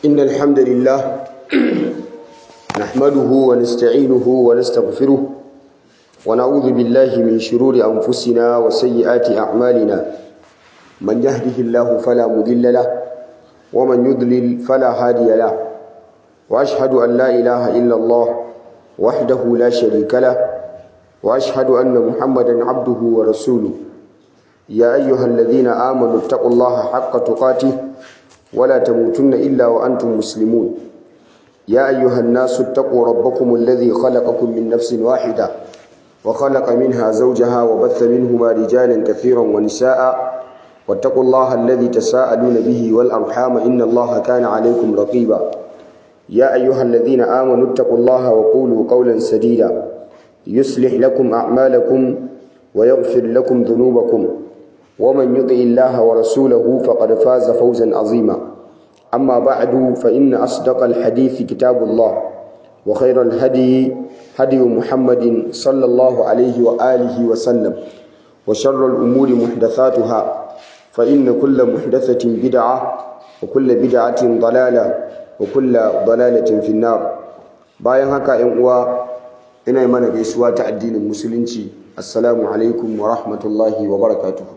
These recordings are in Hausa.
إن الحمد لله نحمده ونستعينه ونستغفره ونعوذ بالله من شرور أنفسنا وسيئات أعمالنا من يهده الله فلا مضل له ومن يضلل فلا هادي له وأشهد أن لا إله إلا الله وحده لا شريك له وأشهد أن محمدا عبده ورسوله يا أيها الذين آمنوا اتقوا الله حق تقاته ولا تموتن إلا وأنتم مسلمون يا أيها الناس اتقوا ربكم الذي خلقكم من نفس واحدة وخلق منها زوجها وبث منهما رجالا كثيرا ونساء واتقوا الله الذي تساءلون به والأرحام إن الله كان عليكم رقيبا يا أيها الذين آمنوا اتقوا الله وقولوا قولا سديدا يصلح لكم أعمالكم ويغفر لكم ذنوبكم ومن يطع الله ورسوله فقد فاز فوزا عظيما أما بعد فإن أصدق الحديث كتاب الله وخير الهدي هدي محمد صلى الله عليه وآله وسلم وشر الأمور محدثاتها فإن كل محدثة بدعة وكل بدعة ضلالة وكل ضلالة في النار bayan haka ‘yan uwa ina mana gaisuwa ta addinin musulunci assalamu alaikum wa rahmatullahi wa barakatuhu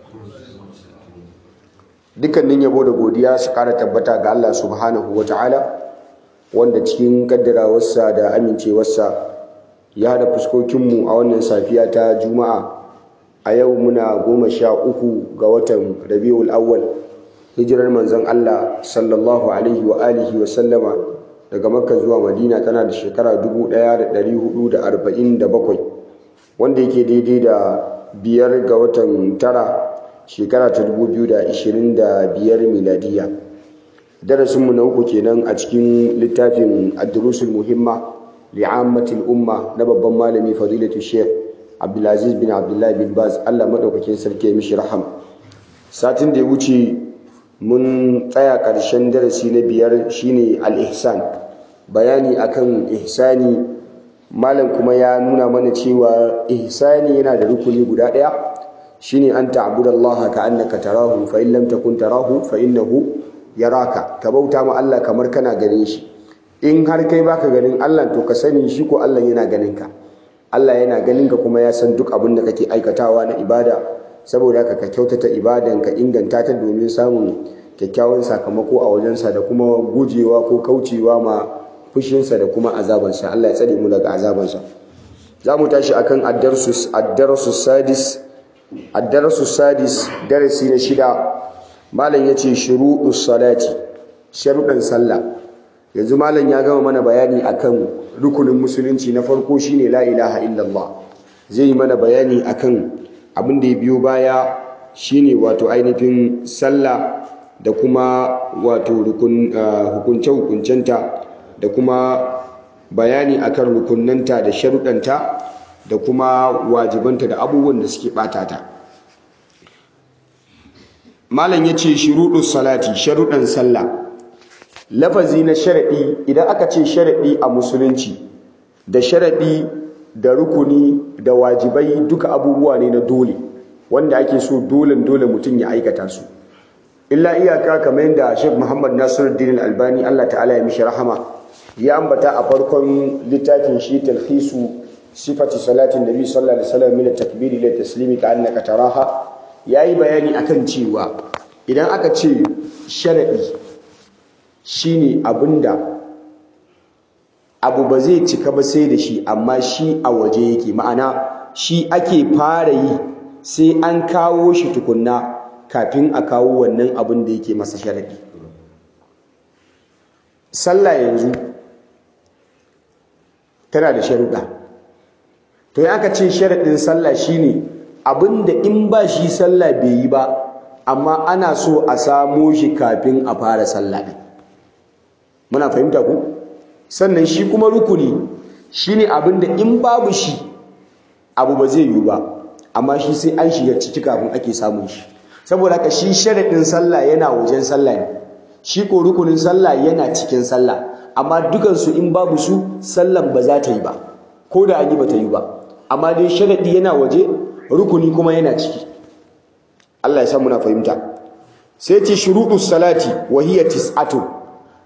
dukkanin yabo da godiya su kara tabbata ga Allah subhanahu wa ta'ala wanda cikin kaddarawarsa da amincewarsa ya hada fuskokinmu a wannan safiya ta juma'a a yau muna goma sha uku ga watan rabi'ul awwal hijirar manzon Allah sallallahu alaihi wa alihi wa sallama daga makka zuwa madina tana da shekara 1447 wanda yake daidai da biyar ga watan tara shekara ta 2025 miladiya darasinmu na uku kenan a cikin littafin ad-durusul muhimma li'ammatil umma na babban malami fadilatu sheikh abdulaziz bin abdullahi bin baz Allah madaukakin sarki mishi raham satin da ya wuce mun tsaya ƙarshen darasi na biyar shine al-ihsan bayani akan ihsani malam kuma ya nuna mana cewa ihsani yana da rukuni guda ɗaya shine an ta'budallaha ka'annaka tarahu fa in lam takun tarahu fa innahu yaraka ka bauta ma Allah kamar kana ganin shi in har kai baka ganin Allah to ka sani shi ko Allah yana ganin ka Allah yana ganin ka kuma ya san duk abin da kake aikatawa na ibada saboda haka ka kyautata ibadan ka inganta ta domin samun kyakkyawan sakamako a wajensa da kuma gujewa ko kaucewa ma fushinsa da kuma azabansa Allah ya tsare mu daga azabansa za mu tashi akan ad-darsus ad-darsus sadis ad-darsus sadis darasi na shida malam yace shuruɗus salati sharuɗan sallah yanzu malam ya gama mana bayani akan rukunin musulunci na farko shine la ilaha illallah zai yi mana bayani akan abin da ya biyo baya shine wato ainihin sallah da kuma wato hukunce hukuncenta da kuma bayani akan rukunnanta da sharuɗanta da kuma wajibanta da abubuwan da suke ɓata ta malam ya ce shuruɗin salati sharuɗan sallah lafazi na sharaɗi idan aka ce sharaɗi a musulunci da sharaɗi da rukuni da wajibai duka abubuwa ne na dole wanda ake so dole dole mutum ya aikata su illa iyaka kamar yadda Sheikh Muhammad Nasiruddin Albani Allah ta'ala ya mishi rahama ya ambata a farkon littafin shi talhisu sifati salatin nabi sallallahu alaihi wasallam min at-takbir ila taslimi ka annaka taraha yayi bayani akan cewa idan aka ce sharadi shine abinda abu ba zai cika ba sai da shi amma shi a waje yake ma'ana shi ake fara yi sai an kawo shi tukunna kafin a kawo wannan abin da yake masa sharadi sallah yanzu tana da sharuɗa to ya aka ce sharaɗin sallah shine abinda in ba shi sallah bai yi ba amma ana so a samo shi kafin a fara sallah ɗin muna fahimta ku sannan shi kuma rukuni shine abinda in babu shi abu ba zai yi ba amma shi sai an shiga ciki kafin ake samun shi saboda haka shi sharaɗin sallah yana wajen sallah ne shi ko rukunin sallah yana cikin sallah amma dukansu in babu su sallan ba za ta yi ba ko da an yi ba ta yi ba amma dai sharaɗi yana waje rukuni kuma yana ciki Allah ya san muna fahimta sai ce shuruɗus salati wa hiya tis'atu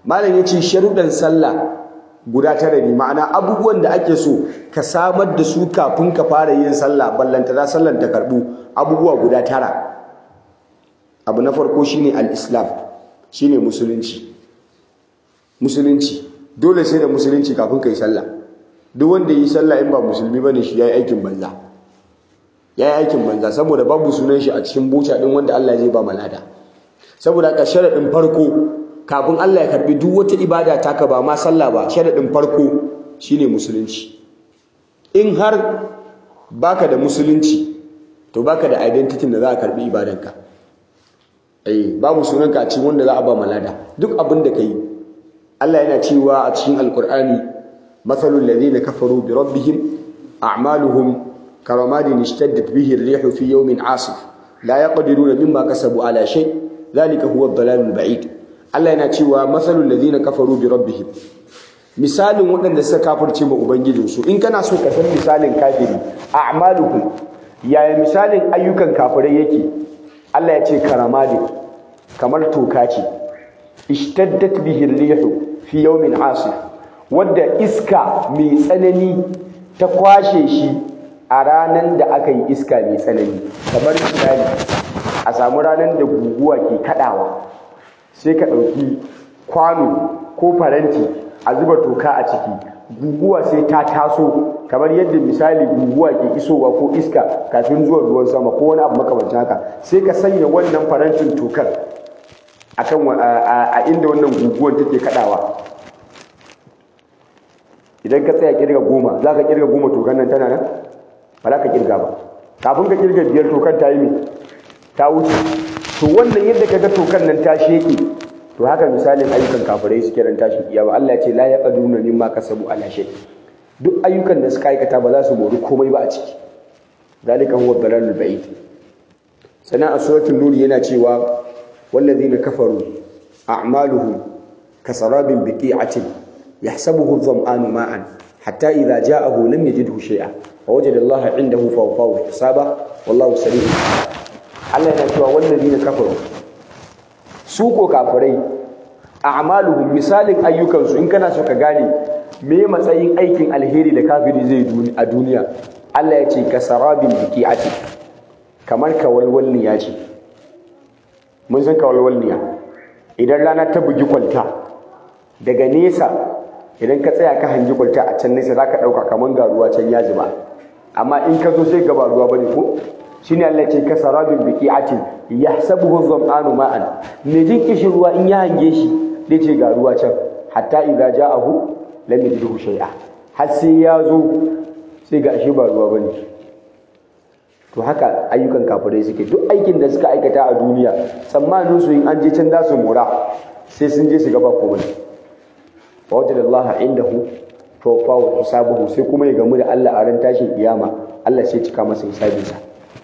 malam ya ce sharuɗan sallah guda tara ne ma'ana abubuwan da ake so ka samar da su kafin ka fara yin sallah ballanta za sallan ta karɓu abubuwa guda tara abu na farko shine al-islam shine musulunci musulunci dole sai da musulunci kafin ka yi sallah duk wanda yi sallah in ba musulmi bane shi yayi aikin banza yayi aikin banza saboda babu sunan shi a cikin buca din wanda Allah zai ba malada saboda haka sharadin farko kafin Allah ya karbi duk wata ibada taka ba ma sallah ba sharadin farko shine musulunci in har baka da musulunci to baka da identity da za a karbi ibadanka eh babu sunanka a cikin wanda za a ba malada duk abin da kai Allah yana cewa a cikin alqur'ani mathalul ladina kafaru bi rabbihim a'maluhum karamadin ishtaddat bihi ar-rihu fi yawmin 'asif la yaqdiruna mimma kasabu ala shay dhalika huwa ad-dalalul ba'id Allah yana cewa mathalul ladina kafaru bi rabbihim misalin waɗanda suka kafirce ma ubangijinsu in kana so ka san misalin kafiri a'maluhum yaya misalin ayyukan kafirai yake Allah ya ce karamadi kamar toka ce ishtaddat bihi rihu fi yawmin asif wadda iska mai tsanani ta kwashe shi a ranar da aka yi iska mai tsanani kamar misali a samu ranar da guguwa ke kadawa sai ka ɗauki kwano ko faranti a zuba toka a ciki guguwa sai ta taso kamar yadda misali guguwa ke isowa ko iska kafin zuwan ruwan sama ko wani abu makamancin haka sai ka sanya wannan farantin tokar akan a inda wannan guguwan take kadawa idan ka tsaya kirga goma za ka kirga goma tokan nan tana nan ba za ka kirga ba kafin ka kirga biyar tokan ta yi mai ta wuce to wannan yadda ka ga tokan nan ta sheke to haka misalin ayyukan kafirai suke ran tashin kiyama Allah ya ce la yaqaduna mimma kasabu ala shay duk ayyukan da suka aikata ba za su mori komai ba a ciki zalika huwa dalalul ba'id sana a suratul nur yana cewa wallazina kafaru a'maluhum kasarabin biqi'atin yahsabuhu adh-dhama'anu ma'an hatta idha ja'ahu lam yajidhu shay'a wa wajada Allah 'indahu fawfahu hisaba wallahu sari'ul Allah yana cewa wallazina kafaru su ko kafirai a'maluhum misalin ayyukansu in kana so ka gane me matsayin aikin alheri da kafiri zai a duniya Allah ya ce kasarabin biqi'ati kamar kawalwalniya ce mun san kawalwalniya idan rana ta bugi kwalta daga nesa idan ka tsaya ka hangi kwalta a can nesa zaka dauka kamar ga ruwa can ya zuba amma in ka zo sai gaba ruwa bane ko shine Allah ce ka sarabin biqi'atin yahsabuhu dhama'anu ma'an me jin kishin ruwa in ya hange shi zai ce ga ruwa can hatta idza ja'ahu lam yajidhu shay'a har sai ya zo sai ga ashe ba ruwa bane to haka ayyukan kafirai suke duk aikin da suka aikata a duniya tsammanin su in an je can za su mora sai sun je su gaba komai wa wajadallaha indahu fawfahu hisabuhu sai kuma ya gamu da Allah a ran tashin kiyama Allah sai cika masa hisabinsa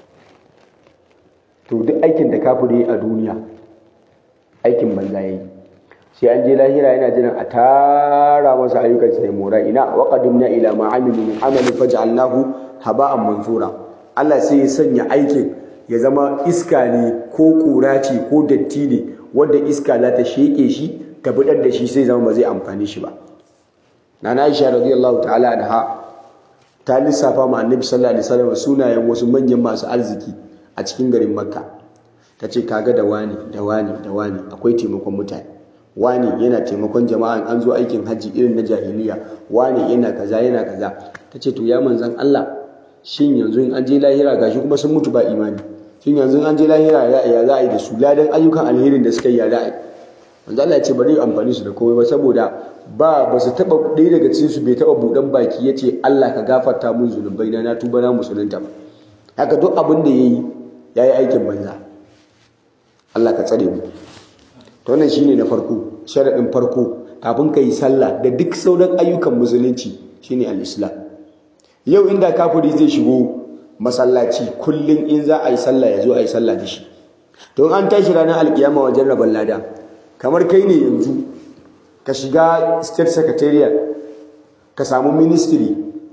to duk aikin da kafiri a duniya aikin banza yayi sai an je lahira yana jiran a tara masa ayyukan sai mora ina wa qadimna ila ma amilu min amalin faj'alnahu haba'an mansura Allah sai ya sanya aikin ya zama iska ne ko kura ce ko datti ne wanda iska za ta sheke shi ta bidar da shi sai zama ba zai amfani shi ba nana Aisha radiyallahu ta'ala anha ta lissafa ma annabi sallallahu alaihi wasallam sunayen wasu manyan masu arziki a cikin garin makka ta ce kaga da wani da wani da wani akwai taimakon mutane wani yana taimakon jama'a an zo aikin hajji irin na jahiliya wani yana kaza yana kaza ta ce to ya manzan Allah shin yanzu in an je lahira gashi kuma sun mutu ba imani shin yanzu in an je lahira ya za a yi da su ladan ayyukan alherin da suka yi ya za a yi manzo Allah ya ce bari amfani su da komai ba saboda ba ba su taba ɗaya daga cikin su bai taba buɗan baki ya ce Allah ka gafarta mun zunubai na na tuba na musulunta ba haka duk abin da yayi yayi aikin banza Allah ka tsare mu to wannan shine na farko sharadin farko kafin ka yi sallah da duk sauran ayyukan musulunci shine al-islam yau inda kafiri zai shigo masallaci kullum in za a yi sallah ya zo a yi sallah da shi to an tashi ranar alkiyama wajen rabon lada kamar kai ne yanzu ka shiga state secretariat ka samu ministry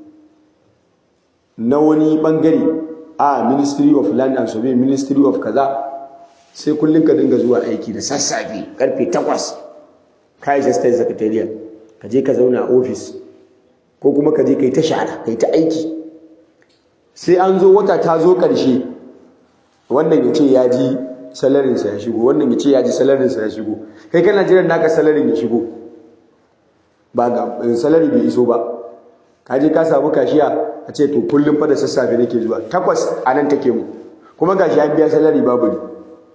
na wani bangare a ministry of land and survey ministry of kaza sai kullum ka dinga zuwa aiki da sassafe karfe 8 kai assistant secretariat ka je ka zauna a office ko kuma ka je kai ta shara kai ta aiki sai an zo wata ta zo ƙarshe wannan ya ce ya ji salarinsa ya shigo wannan ya ce ya ji salarinsa ya shigo kai kana jiran naka salarin ya shigo ba ga salari bai iso ba ka je ka samu kashiya a ce to kullum fa da sassafe nake zuwa takwas a nan take mu kuma gashi an biya salari babu ne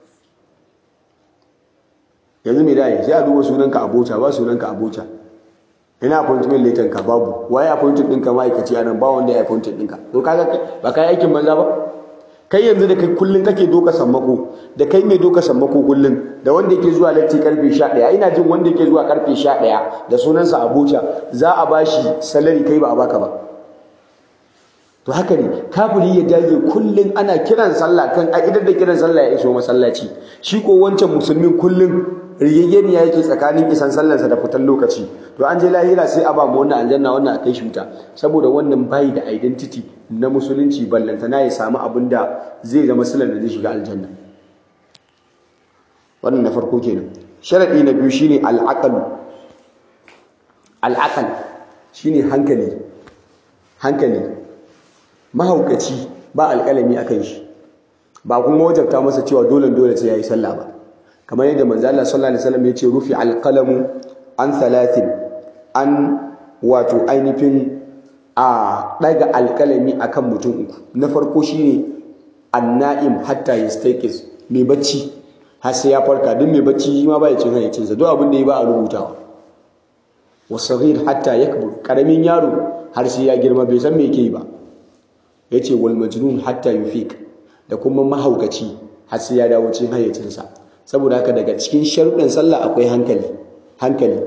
yanzu mai dai sai a duba sunanka abota ba sunanka abota ina appointment letter ka babu waye appointment ɗinka ma'aikaci a nan ba wanda ya appointment ɗinka to kaga ba kai aikin banza ba kai yanzu da kai kullun kake doka sammako da kai mai doka sammako kullun da wanda yake zuwa latti karfe 11 ina jin wanda yake zuwa karfe 11 da sunansa Abuja za a bashi salary kai ba a baka ba to haka ne kafiri ya dage kullun ana kiran sallah kan a idan da kiran sallah ya iso masallaci shi ko wancan musulmin kullun rigaggeniya yake tsakanin isan sallarsa da fitan lokaci to an je lahira sai a ba mu wannan aljanna wannan a kai shi wuta saboda wannan bayi da identity na musulunci ballantana ya samu abin da zai zama silar da zai shiga aljanna wannan na farko kenan sharadi na biyu shine al'aqal al'aqal shine hankali hankali mahaukaci ba alƙalami akan shi ba kuma wajabta masa cewa dole dole sai yayi sallah ba kamar yadda manzo Allah sallallahu alaihi wasallam ya ce rufi alqalamu an thalathin an wato ainihin a daga alkalami akan mutum uku na farko shine annaim hatta yastayqiz mai bacci har sai ya farka duk mai bacci shi ma ba ya cin hayyacin sa duk abin da ya ba a rubutawa wasaghir hatta yakbur karamin yaro har sai ya girma bai san me yake yi ba yace wal majnun hatta yufiq da kuma mahaukaci har sai ya dawo cikin hayyacin sa saboda haka daga cikin sharuɗin sallah akwai hankali hankali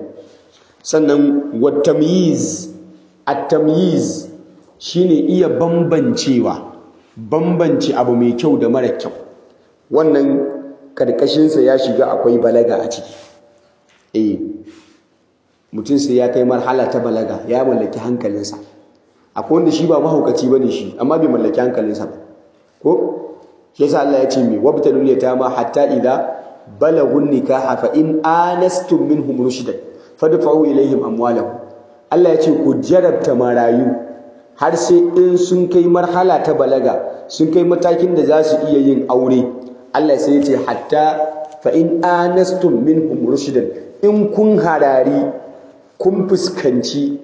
sannan watamyiz at-tamyiz shine iya bambancewa bambance abu mai kyau da mara kyau wannan karkashin sa ya shiga akwai balaga a ciki eh mutum sai ya kai marhala ta balaga ya mallaki hankalinsa akwai wanda shi ba mahaukaci bane shi amma bai mallaki hankalinsa ba ko shi yasa Allah ya ce mi wabtalul yatama hatta idza balagun nikaha fa in anastum minhum rushdan fadfa'u ilaihim amwalahum Allah ya ce ku jarabta marayu har sai in sun kai marhala ta balaga sun kai matakin da za su iya yin aure Allah sai ya ce hatta fa in anastum minhum rushdan in kun harari kun fuskanci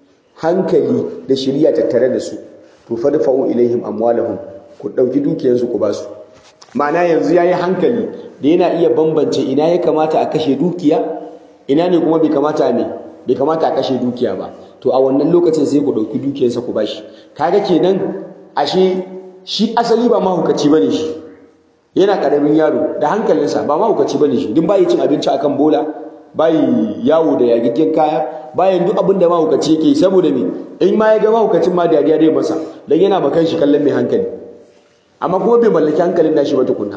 hankali da shiriya tattare da su to fadfa'u ilaihim amwalahum ku dauki dukiyarsu ku ba su ma'ana yanzu yayi hankali da yana iya bambance ina ya kamata a kashe dukiya ina ne kuma bai kamata a me bai kamata a kashe dukiya ba to a wannan lokacin sai ku dauki dukiyarsa ku bashi kaga kenan ashe shi asali ba mahukaci bane shi yana karamin yaro da hankalinsa ba mahukaci bane shi din bai cin abinci akan bola bai yawo da yagiggen kaya bayan duk abin da mahukaci yake saboda me in ma ya ga mahukacin ma dariya dai masa dan yana bakan shi kallon mai hankali amma kuma bai mallaki hankalin nashi ba tukunna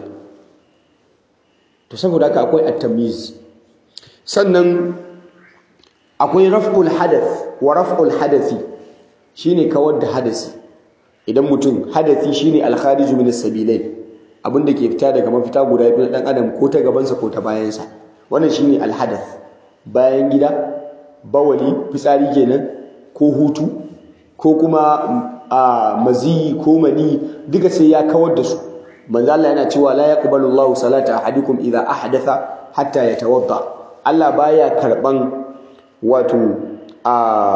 to saboda haka akwai at-tamyiz sannan akwai raf'ul hadath wa raf'ul hadathi shine kawar da hadasi idan mutum hadathi shine al-kharij min as-sabilain abinda ke fita daga mafita guda biyu dan adam ko ta gabansa ko ta bayansa wannan shine al-hadath bayan gida bawali fitsari kenan ko hutu ko kuma a maziyi ko mani duka sai ya kawar da su manzo Allah yana cewa la yaqbalu Allahu salata ahadikum idha ahdatha hatta yatawadda Allah baya karban wato a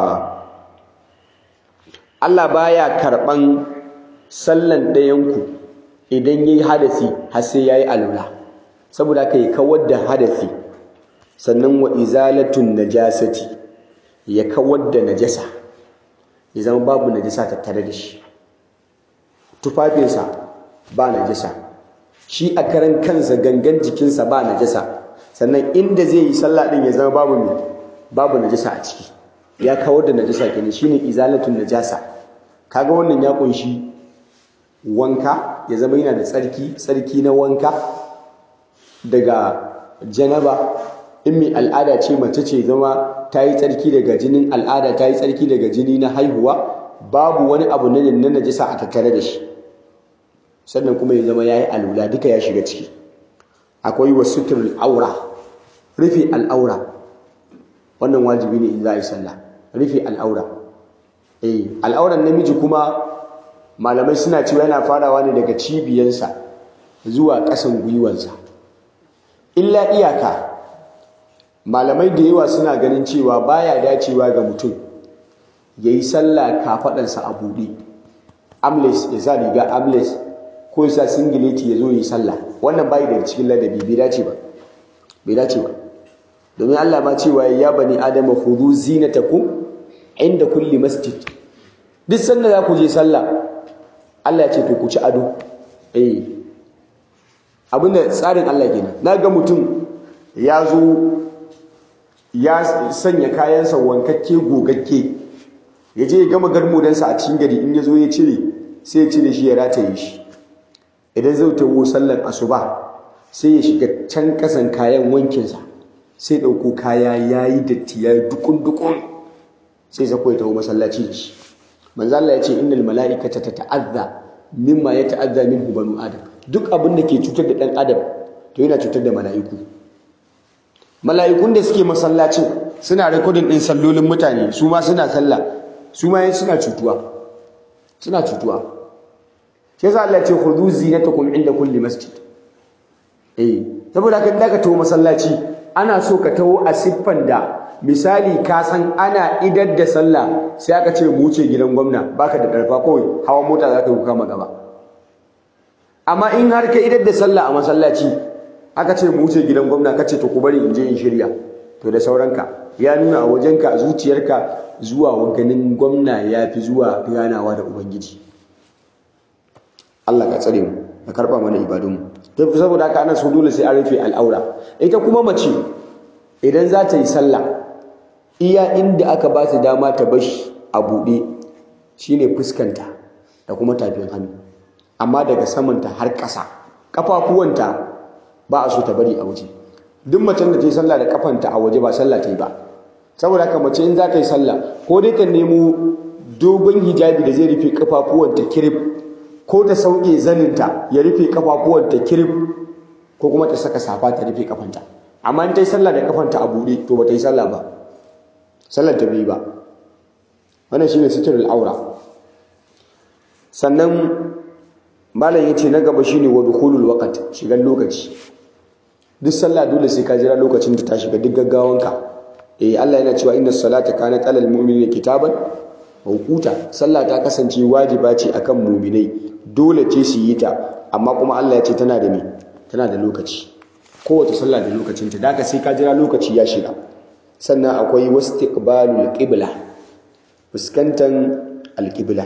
Allah baya karban sallan ɗayanku idan yayi hadasi har sai yayi alula saboda kai kawar da hadasi sannan wa izalatun najasati ya kawar da najasa ya zama babu najasa tattare da shi tufafinsa ba najasa shi a karan kansa gangan jikinsa ba najasa sannan inda zai yi sallah din ya zama babu mai babu najasa a ciki ya kawar da najasa kenan shine izalatun najasa kaga wannan ya kunshi wanka ya zama yana da tsarki tsarki na wanka daga janaba in mai al'ada ce mace ce zama ta yi tsarki daga jinin al'ada ta yi tsarki daga jini na haihuwa babu wani abu na najasa a tattare da shi sannan kuma ya zama ya yi alula duka ya shiga ciki akwai wasu suturul aura rufe al'aura wannan wajibi ne in za a yi sallah rufe al'aura eh al'auran namiji kuma malamai suna cewa yana farawa ne daga cibiyansa zuwa ƙasan gwiwansa illa iyaka malamai da yawa suna ganin cewa baya dacewa ga mutum ya yi sallah kafaɗansa a buɗe amles ya sa riga amles ko ya sa singileti ya zo ya yi sallah wannan bayi da cikin ladabi bai dace ba bai dace ba domin Allah ma cewa ya bani adama khudhu zinatakum inda kulli masjid duk sanda za ku je sallah Allah ya ce to ku ci ado eh abinda tsarin Allah kenan na ga mutum ya zo ya sanya kayansa wankakke gogakke ya je ya gama garmudansa a cikin gari in ya zo ya cire sai ya cire shi ya rataye shi idan zai tawo sallar asuba sai ya shiga can kasan kayan wankinsa sai ɗauko kaya ya yi datti ya yi dukun-dukun sai sako ya taho masallaci da shi manzo Allah ya ce innal mala'ikata tata'azza mimma yata'azza minhu banu adam duk abin da ke cutar da ɗan adam to yana cutar da mala'iku mala'ikun da suke masallacin suna rekodin ɗin sallolin mutane su ma suna sallah su ma suna cutuwa suna cutuwa shi yasa Allah ya ce khudhu zinatakum inda kulli masjid eh saboda haka da ka taho masallaci ana so ka taho a siffan da misali ka san ana idar da sallah sai aka ce mu wuce gidan gwamna baka da karfa kawai hawa mota za ka yi kama gaba amma in har ka idar da sallah a masallaci aka ce mu wuce gidan gwamna ka ce to ku bari in je in shirya to da sauranka ya nuna a wajenka a zuciyarka zuwa ganin gwamna ya fi zuwa ganawa da ubangiji Allah ka tsare mu ka karba mana ibadunmu to saboda haka ana so dole sai an rufe al'aura ita kuma mace idan za ta yi sallah iya inda aka ba ta dama ta bashi a buɗe shine fuskanta da kuma tafin hannu amma daga samanta har ƙasa ƙafafuwanta ba a so ta bari a waje duk macen da ta yi sallah da kafanta a waje ba sallah ta yi ba saboda haka mace in za ta yi sallah ko dai ta nemo dogon hijabi da zai rufe ƙafafuwanta kirif ko ta sauke zaninta ya rufe ƙafafuwanta kirif ko kuma ta saka safa ta rufe kafanta amma in ta yi sallah da kafanta a buɗe to ba ta yi sallah ba sallar ta bai ba wannan shine sitrul aura sannan malam yace na gaba shine wa dukhulul waqt shigan lokaci duk sallah dole sai ka jira lokacin da ta shiga duk gaggawanka eh Allah yana cewa inna salata kanat alal mu'minina kitaban mawquta sallah ta kasance wajiba ce akan mu'minai dole ce su yi ta amma kuma Allah ya ce tana da me tana da lokaci kowace sallah da lokacinta da haka sai ka jira lokaci ya shiga sannan akwai wastiqbalul qibla fuskantan alqibla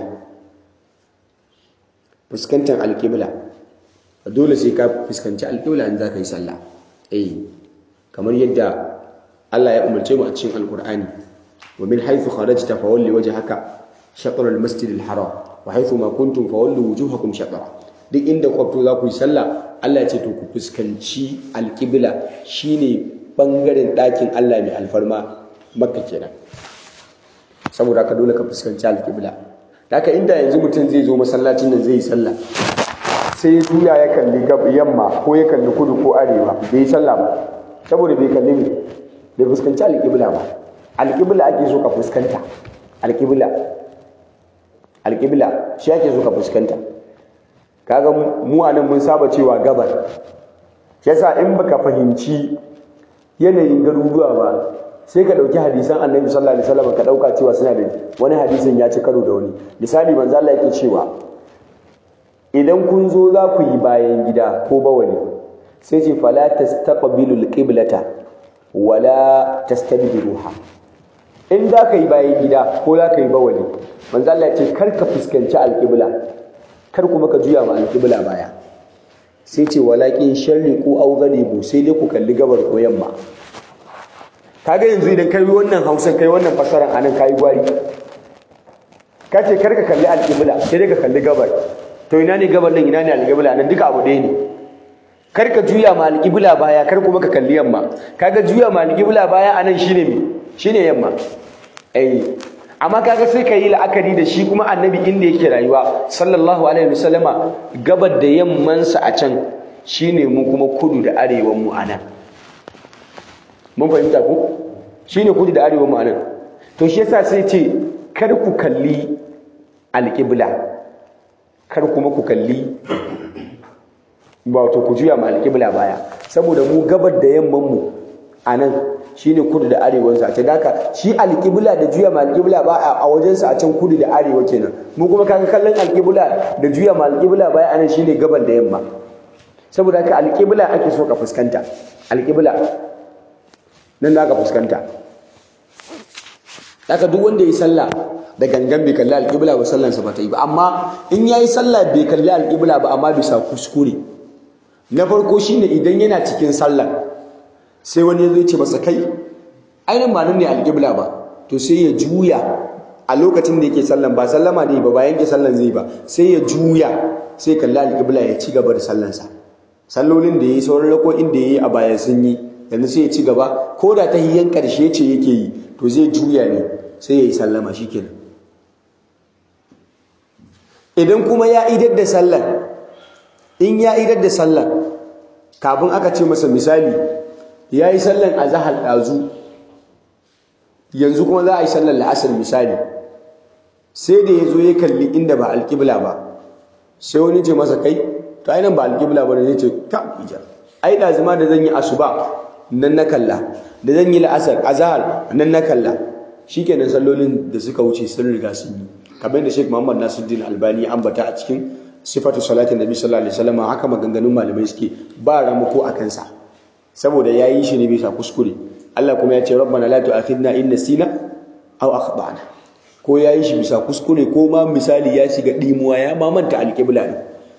fuskantan alqibla dole sai ka fuskanci alqibla in zaka yi sallah eh kamar yadda Allah ya umarce mu a cikin alqur'ani wa min haythu kharajta fawalli wajhaka shatr almasjid alharam wa haythu ma kuntum fawallu wujuhakum shatra duk inda kwafto za ku yi sallah Allah ya ce to ku fuskanci alƙibla shine bangaren ɗakin Allah mai alfarma makka kenan saboda haka dole ka fuskanci alƙibla haka inda yanzu mutum zai zo masallacin nan zai yi sallah sai juya ya kalli yamma ko ya kalli kudu ko arewa bai yi sallah ba saboda bai kalli ne bai fuskanci alƙibla ba alƙibla ake so ka fuskanta alƙibla alƙibla shi ake so ka fuskanta kaga mu anan mun saba cewa gabar yasa in baka fahimci yanayin garuruwa ba sai ka dauki hadisan annabi sallallahu alaihi wasallam ka dauka cewa suna da wani hadisin ya ci karo da wani misali manzo Allah yake cewa idan kun zo za ku yi bayan gida ko bawali sai ce fala tastaqbilul qiblata wala tastadbiruha in za ka yi bayan gida ko za ka yi bawali manzo Allah ya ce kar ka fuskanci alqibla kar kuma ka juya ma alƙibla baya sai ce walakin sharri ko au ghalibu sai dai ku kalli gabar ko yamma kaga yanzu idan kai wannan Hausa kai wannan fasaran anan kai gwari ka ce kar ka kalli alƙibla sai dai ka kalli gabar to ina ne gabar nan ina ne alƙibla nan duka abu ɗaya ne kar ka juya ma alƙibla baya kar kuma ka kalli yamma kaga juya ma alƙibla baya anan shine me shine yamma eh amma kaga sai ka yi la'akari da shi kuma annabi inda yake rayuwa sallallahu alaihi wasallama gabar da yammansa a can shine mu kuma kudu da arewan mu anan mun fahimta ku shine kudu da arewa ma'anar to shi yasa sai ce kar ku kalli alƙibla kar kuma ku kalli wato ku juya ma alƙibla baya saboda mu gabar da yamman mu a nan shine kudu da arewan sa ta daka shi alƙibla da juya ma alƙibla ba a wajen sa a can kudu da arewa kenan mu kuma kaga kallon alƙibla da juya ma alƙibla baya a nan shine gabar da yamma saboda haka alƙibla ake so ka fuskanta alƙibla nan da aka fuskanta haka duk wanda ya yi sallah da gangan bai kalli alƙibla ba sallansa ba ta yi ba amma in ya yi sallah bai kalli alƙibla ba amma bisa kuskure na farko shine idan yana cikin sallah sai wani zai ce masa kai ainihin ba nan ne alƙibla ba to sai ya juya a lokacin da yake sallan ba sallama ne ba bayan ke sallan zai ba sai ya juya sai kalli alƙibla ya ci gaba da sallansa sallolin da ya yi sauran rako'in da ya yi a baya sun yi yanzu sai ya ci gaba ko da ta hiyan ƙarshe ce yake yi to zai juya ne sai ya yi sallama shi kenan idan kuma ya idar da sallar in ya idar da sallar kafin aka ce masa misali ya yi sallar a zahar ɗazu yanzu kuma za a yi sallar la'asar misali sai da ya zo ya kalli inda ba alƙibla ba sai wani ce masa kai to ainihin ba alƙibla ba ne zai ce ta ija ai ɗazuma da zan yi asuba nan na kalla da zan yi la'asar azhar nan na kalla shikenan sallolin da suka wuce sun riga sun yi kamar da Sheikh Muhammad Nasiruddin Albani ya ambata a cikin sifatu salatin Nabi sallallahu alaihi wasallam haka maganganun malamai suke ba ramako a kansa saboda yayi shi ne bisa kuskure Allah kuma ya ce rabbana la tu'akhidna in nasina aw akhtana ko yayi shi bisa kuskure ko ma misali ya shiga dimuwa ya mamanta alqibla ne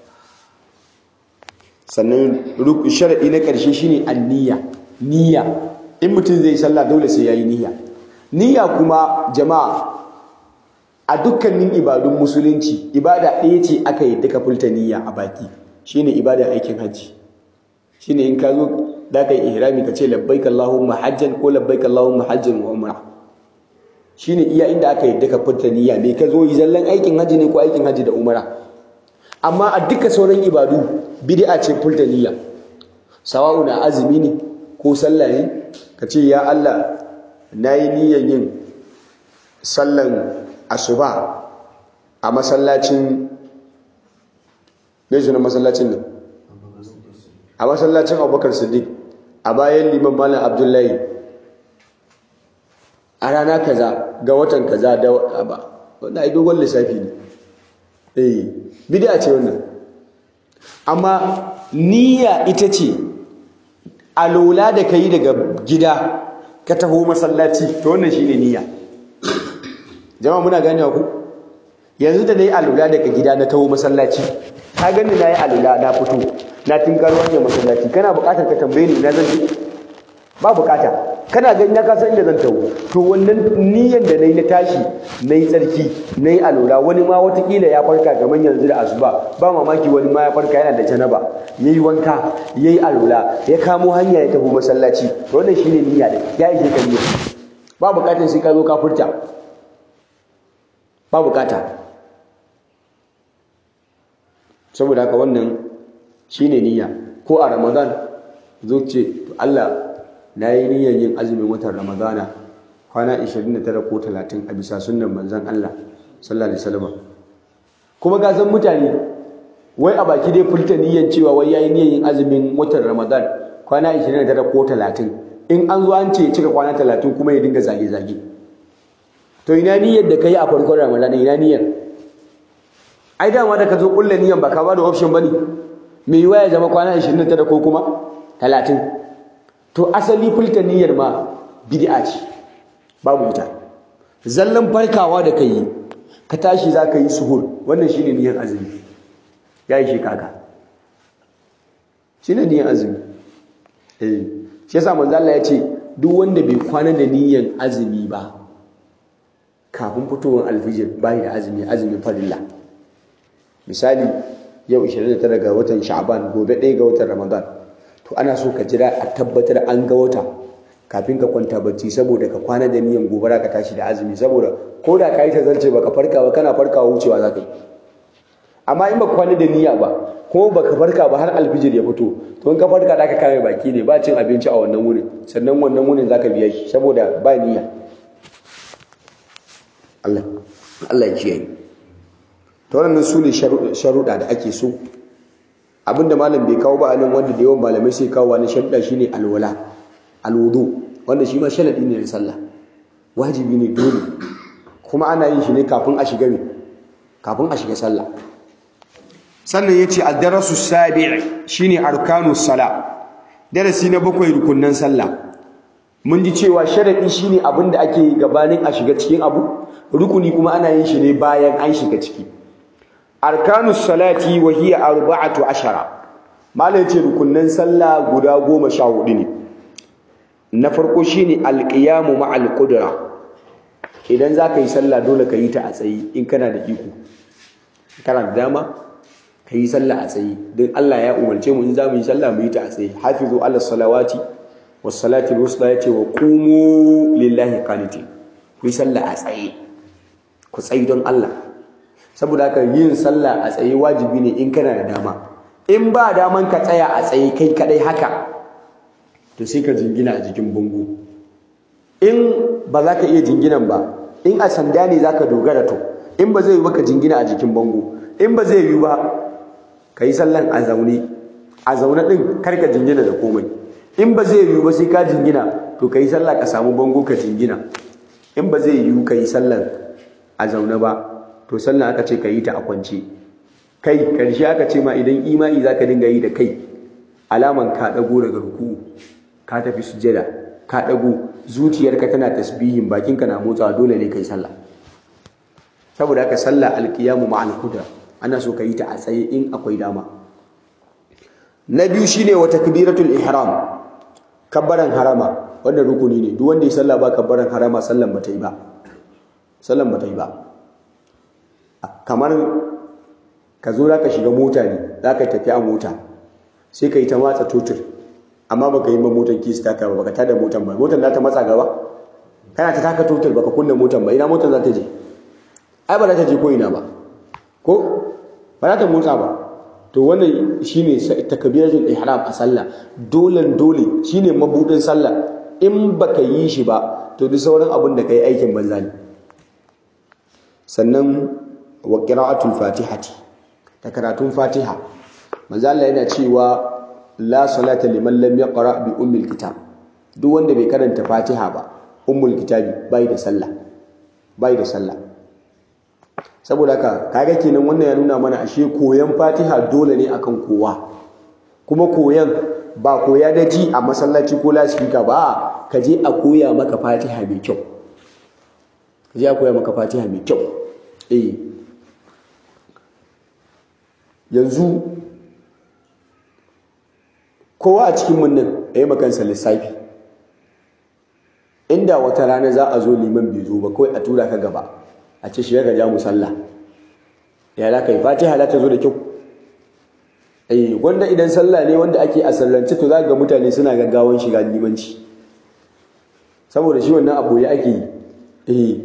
sannan sharadi na karshe shine anniya niyya in mutum zai sallah dole sai yayi niyya niyya kuma jama'a a dukkanin ibadun musulunci ibada ɗaya ce aka yi duka fulta niyya a baki shine ibadar aikin hajji shine in ka zo da ka yi ihrami ka ce labbaik allahumma hajjan ko labbaik allahumma hajjan wa umra shine iya inda aka yi duka fulta niyya me ka zo yi zallan aikin hajji ne ko aikin hajji da umra amma a duka sauran ibadu bid'a ce fulta niyya sawa'u na azumi ne ko sallah ne ka ce ya Allah na yi niyyar yin sallan asuba a masallacin ne na masallacin nan a masallacin abubakar siddiq a bayan liman malam abdullahi a rana kaza ga watan kaza da ba wannan ai dogon lissafi ne eh bid'a ce wannan amma niyya ita ce alola da ka yi daga gida ka taho masallaci to wannan shine niyya jama'a muna ganewa ku yanzu da nayi alola daga gida na taho masallaci ka gani nayi alola na fito na tinkaro wannan masallaci kana buƙatar ka tambaye ni ina zan je ba buƙata kana gani na kasan inda zan taho to wannan niyyar da nayi na tashi nayi tsarki nayi alola wani ma watakila ya farka kamar yanzu da asuba ba mamaki wani ma ya farka yana da janaba yayi wanka yayi alola ya kamo hanya ya tafi masallaci to wannan shine niyya da ya ishe ka niyya ba buƙatar sai ka zo ka furta ba buƙata saboda haka wannan shine niyya ko a ramadan zo ce to Allah na yi niyyar yin azumin watan ramadana kwana 29 ko 30 a bisa sunnan manzon Allah sallallahu alaihi wasallam kuma ga san mutane wai a baki dai furta niyyar cewa wai yayi niyyar yin azumin watan ramadan kwana 29 ko 30 in an zo an ce cika kwana 30 kuma ya dinga zage zage to ina niyyar da kai a farkon ramadan ina niyyar ai dama da ka zo kulle niyyar ba ka ba da option bane me yiwa ya zama kwana 29 ko kuma 30 to asali fulta niyyar ma bid'a ce babu ita zallan farkawa da kai ka tashi za ka yi suhur wannan shine niyyar azumi ya yi shi kaka shine niyyar azumi eh shi yasa manzo Allah ya ce duk wanda bai kwana da niyyar azumi ba kafin fitowar alfijir bai da azumi azumin farilla misali yau 29 ga watan sha'ban gobe 1 ga watan ramadan to ana so ka jira a tabbatar an ga wata kafin ka kwanta bacci saboda ka kwana da niyan gobara ka tashi da azumi saboda ko da ka yi ta zance baka farka ba kana farkawa wucewa za ka yi amma in ba kwana da niyya ba kuma baka farka ba har alfijir ya fito to in ka farka da ka kame baki ne ba cin abinci a wannan wurin sannan wannan wurin zaka biya shi saboda ba niyya Allah Allah ya kiyaye to wannan su ne sharuɗa da ake so abinda malam bai kawo ba anan wanda da yawan malamai sai kawo wani sharuɗa shine alwala alwudu wanda shi ma sharadi ne na sallah wajibi ne dole kuma ana yin shi ne kafin a shiga kafin a shiga sallah sannan yace ad-darasu sabi' shine arkanus sala darasi na bakwai rukunnan sallah mun ji cewa sharadi shine abinda ake gabanin a shiga cikin abu rukuni kuma ana yin shi ne bayan an shiga ciki arkanus salati wa hiya arba'atu ashara malai yace rukunnan sallah guda goma sha hudu ne na farko shine alqiyamu ma'al qudra idan zaka yi sallah dole ka yi ta a tsayi in kana da iko kana da dama ka yi sallah a tsaye don Allah ya umarce mu in za mu yi sallah mu yi ta a tsaye hafizu ala salawati was salati al-wusta yace wa qumu lillahi qanitin ku yi sallah a tsaye ku tsayi don Allah saboda haka yin sallah a tsaye wajibi ne in kana da dama in ba daman ka tsaya a tsaye kai kadai haka to sai ka jingina a jikin bango in ba za ka iya jinginan ba in a sanda ne za ka dogara to in ba zai yi ba ka jingina a jikin bango in ba zai yi ba ka yi sallan a zaune a zaune ɗin karka jingina da komai in ba zai yiwu ba sai ka jingina to ka yi sallah ka samu bango ka jingina in ba zai yiwu ka yi sallan a zaune ba to sallan aka ce ka yi ta a kwance kai karshe aka ce ma idan imani za ka dinga yi da kai alaman ka ɗago daga ruku ka tafi sujada ka ɗago zuciyarka tana tasbihin bakinka na motsawa dole ne ka yi sallah saboda haka sallah alkiyamu ma'al kudra ana so ka yi ta a tsaye in akwai dama na biyu shine wa takbiratul ihram kabbaran harama wannan rukuni ne duk wanda ya sallah ba kabbaran harama sallan bata yi ba sallan bata yi ba kamar ka zo zaka shiga mota ne zaka tafi a mota sai ka yi ta matsa totur amma baka yi ma motar kisi taka ba baka tada motar ba motar za ta matsa gaba kana ta taka totur baka kunna motar ba ina motar za ta je ai ba za ta je ko ina ba ko ba za ta motsa ba to wannan shine takbiratul ihram a sallah dole dole shine mabudin sallah in baka yi shi ba to duk sauran abin da kai aikin banza ne sannan wa qira'atul fatihati ta karatun fatiha manzo Allah yana cewa la salata liman lam yaqra bi ummil kitab duk wanda bai karanta fatiha ba ummul kitabi bai da sallah bai da sallah saboda haka kaga kenan wannan ya nuna mana ashe koyan Fatiha dole ne akan kowa kuma koyan ba koya da ji a masallaci ko lasifika ba ka je a koya maka Fatiha mai kyau ka je a koya maka Fatiha mai kyau eh yanzu kowa a cikin mun nan yayi makansa lissafi inda wata rana za a zo liman bai zo ba kawai a tura ka gaba a ce shiga ga mu sallah ya za ka yi fatiha za ta zo da kyau eh wanda idan sallah ne wanda ake a sallance to za ga mutane suna gaggawan shiga limanci saboda shi wannan abu ya ake yi eh